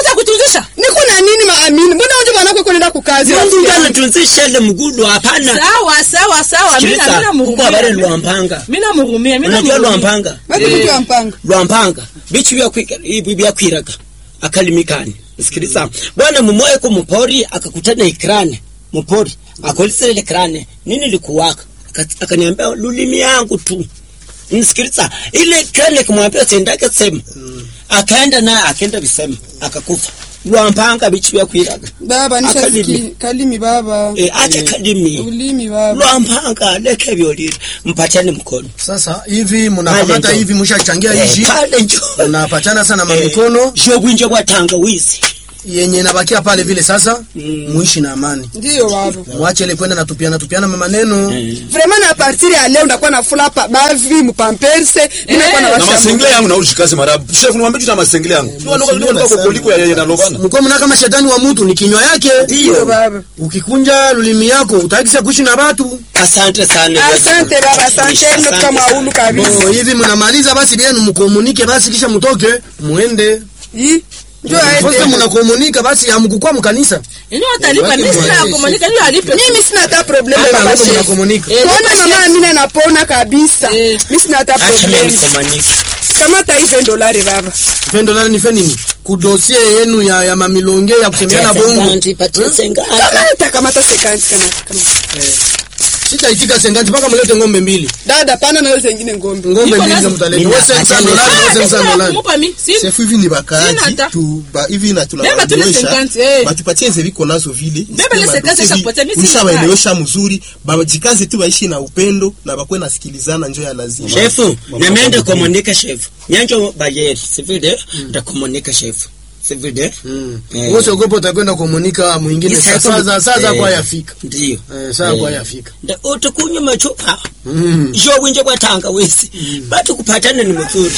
tosha niko na nini maamini mbona unje mwanako kunaenda kukazi mungu rafiki ndo yangu? anatunzisha ile mgudu hapana sawa sawa sawa mina Sikiliza, mina huko habari murumia lwampanga mina murumia mina unajua murumia lwampanga Watu Eh. mtu wa mpanga lwampanga bichi byakwi- ibi byakwiraga akalimikani sikiliza bwana mumoye ko mupori akakutana ikrane mupori akolisele ile krane nini likuwaka Aka- akaniambia lulimi yangu tu nisikiliza ile krane kumwambia sendake sema akaenda naye akaenda visema akakufa lwampanga bichi byakwiraga baba Akalimi. nishasikia kalimi baba e, acha kalimi ulimi baba lwampanga leke vyolile mpachane mkono sasa hivi Pale mnakamata njo. hivi mshachangia Eh, hivi pale njo mnapachana sana Eh, mamikono shogwinje bwa tangawizi yenye nabakia pale vile sasa muishi na amani ndio baba mwache ile kwenda natupiana tupiana maneno vraiment na partir ya leo ndakuwa na fula pa bavi mupamperse ninakuwa na na washa masengele yangu naujikaze marabu chef niwaambie tu na masengele yangu koliko ya na lobana mko mna kama shetani wa mtu ni kinywa yake ndio baba ukikunja lulimi yako utakisa kuishi na watu asante sana asante baba asante ndo kama ulu kabisa Bo, hivi mnamaliza basi bienu mkomunike basi kisha mtoke muende Ih, ndio Sasa aende mnakomunika basi hamkukua mkanisa yenye watalipa Watu mimi sina mwanaishi. komunika ndio alipe mimi sina hata problem hata baba ndio chef mnakomunika Eh, Tuone lipa mama chef. Amina napona kabisa. Eh. Mimi sina hata acha mimi problem. nikomanike Kamata hii 20 dolari baba. pendo lani nife nini kudosie yenu ya, ya mamilonge ya kusemeana bongo patia sengani Kamata kamata sekanti kamata kamata. sitaitika senganti mpaka mlete ng'ombe mbili Dada pana na yote nyingine ngombe. ng'ombe Iko mbili nazo. ndio mtaleta Mimi wewe sasa napata dolari Ah, wewe sasa sasa dolari kumupa mi si sefu hivi ni Sina bakaaji hata. tu ba, hivi na Beba tu ile tunawaelewesha 50, eh. batupatie nze viko nazo vile Beba ile 50 shakupatia, mimi sina ulishawaelewesha mzuri bajikaze tu waishi na upendo na bakwe nasikilizana njo ya lazima shefu namende komunika shefu nyanjo bayeri sivile ndakomunika shefu sivile Eh. wewe usiogope utakwenda komunika mwingine Isa sasa sasa sasa eh, kwa yafika ndiyo eh sasa kwa yafika nda utukunywa machupa mm shogwinje bwa tangawizi batu kupatana ni mzuri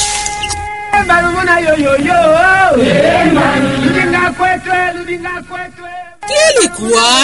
kilikuwa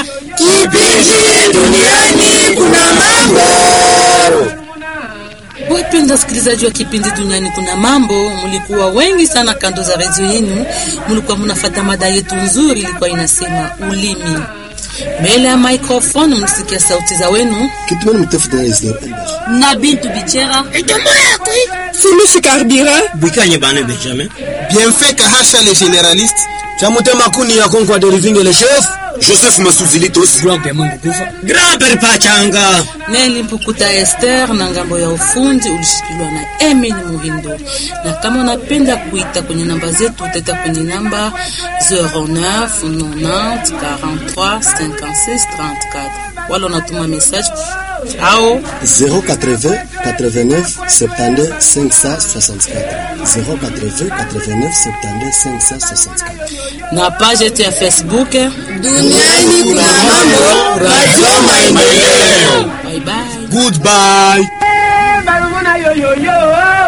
wapenda wasikilizaji wa kipindi duniani kuna mambo mlikuwa wengi sana kando za redio yenu mlikuwa mnafata mada yetu nzuri ilikuwa inasema ulimi mbele ya microphone mlisikia sauti za wenu kitumeni mtafute hizo na bintu bichera Fulusi carburant. bikanye bana benjamin bienfait kahasha le généraliste chamutema kuni ya konkwa derivinge le chef joseph masuzilitos grand pere pachanga neli mpukuta ester na ngambo ya ufundi ulishikiliwa na emil muhindo na kama unapenda kuita kwenye namba zetu utaita kwenye namba 09 90 43 56 34 wala unatuma message au 080 89 72 564 080 89 72 564 na page yetu ya facebook Duniani kuna mambo. Radio Maendeleo. bye bye goodbye